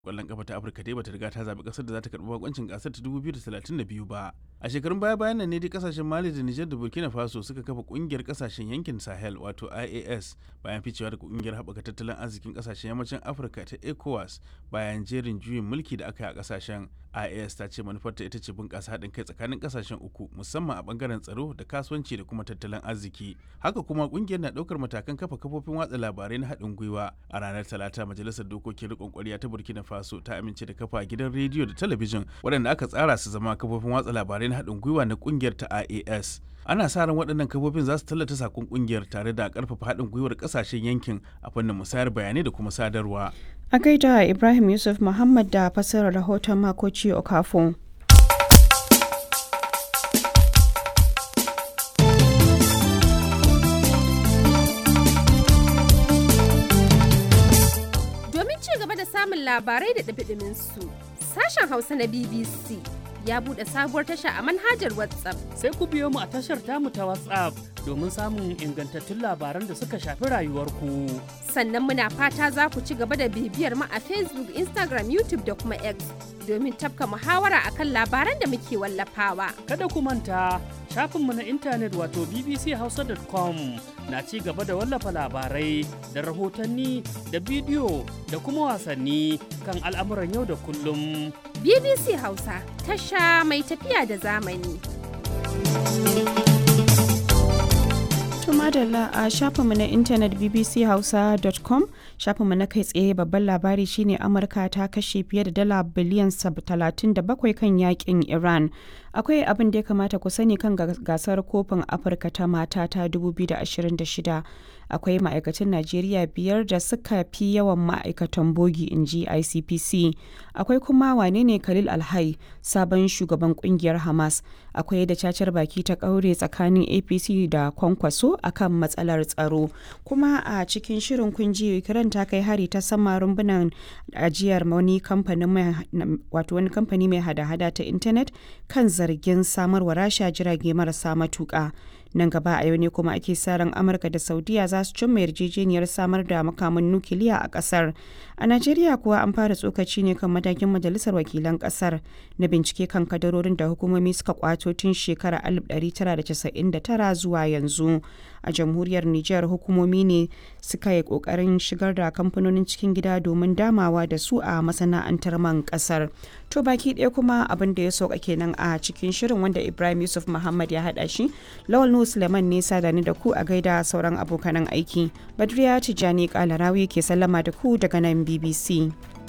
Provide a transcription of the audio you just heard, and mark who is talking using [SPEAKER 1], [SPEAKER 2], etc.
[SPEAKER 1] kwallon kafa ta afirka dai bata riga ta zaɓi ƙasar da za ta karɓi bakoncin gasar ta 2032 ba a shekarun baya bayan nan ne dai kasashen mali da nijar da burkina faso suka kafa ƙungiyar kasashen yankin sahel wato ias bayan ficewa da ƙungiyar haɓaka tattalin arzikin kasashen yammacin afirka ta ecowas bayan jerin juyin mulki da aka yi a kasashen ias ta ce manufarta ita ce bunƙasa haɗin kai tsakanin kasashen uku musamman a ɓangaren tsaro da kasuwanci da kuma tattalin arziki haka kuma ƙungiyar na ɗaukar matakan kafa kafofin watsa labarai na haɗin gwiwa a ranar talata majalisar dokokin riƙon ƙwarya ta burkina faso ta amince da kafa gidan rediyo da talabijin waɗanda aka tsara su zama kafofin watsa labarai na haɗin gwiwa na ƙungiyar ta ias ana sa ran waɗannan kafofin za su tallata sakon ƙungiyar tare da ƙarfafa haɗin gwiwar ƙasashen yankin a fannin musayar bayanai da kuma sadarwa
[SPEAKER 2] a gaida ibrahim yusuf muhammad da fasarar rahoton makoci okafo
[SPEAKER 3] samun labarai da ɗabiɗimin su. Sashen Hausa na BBC ya buɗe sabuwar tasha a manhajar WhatsApp.
[SPEAKER 4] Sai ku biyo mu a tashar tamu ta WhatsApp domin samun ingantattun labaran da suka shafi rayuwarku.
[SPEAKER 3] Sannan muna fata za ku ci gaba da bibiyar mu a Facebook, Instagram, YouTube da kuma X domin tafka muhawara akan labaran da muke wallafawa.
[SPEAKER 4] Kada ku manta shafinmu na intanet wato bbchausa.com na ci gaba da wallafa labarai da rahotanni da bidiyo da kuma wasanni kan al'amuran yau da kullum.
[SPEAKER 3] BBC Hausa tasha mai tafiya da zamani.
[SPEAKER 2] madalla a shafinmu na intanet bbchausa.com shafinmu na kai tsaye babban labari shine amurka ta kashe fiye da dala biliyan 37 kan yakin iran akwai abin da ya kamata ku sani kan gasar kofin afirka ta mata ta 2026 akwai ma'aikatan najeriya biyar da suka fi yawan ma'aikatan bogi in ji icpc akwai kuma wane ne khalil alhai sabon shugaban kungiyar hamas akwai da cacar baki ta kaure tsakanin apc da kwankwaso akan matsalar tsaro kuma a cikin shirin kunji ukraine ta kai hari ta sama rumbunan ajiyar wani kamfani mai hada-hada ta intanet kan zargin samarwa rasha jirage marasa matuka nan gaba a yau ne kuma ake sa ran amurka da saudiya za su cimma yarjejeniyar samar da makaman nukiliya a kasar a najeriya kuwa an fara tsokaci ne kan matakin majalisar wakilan kasar na bincike kan kadarorin da hukumomi suka kwato tun shekarar 1999 zuwa yanzu a jamhuriyar niger hukumomi ne suka yi kokarin shigar da kamfanonin cikin gida domin damawa da su a masana'antar man kasar to baki ɗaya kuma abin da ya sauka kenan a cikin shirin wanda ibrahim yusuf muhammad ya haɗa shi lawal suleiman ne sadani da ku a gaida sauran abokanan aiki badriya tijjani kalarawi ke sallama da ku daga nan bbc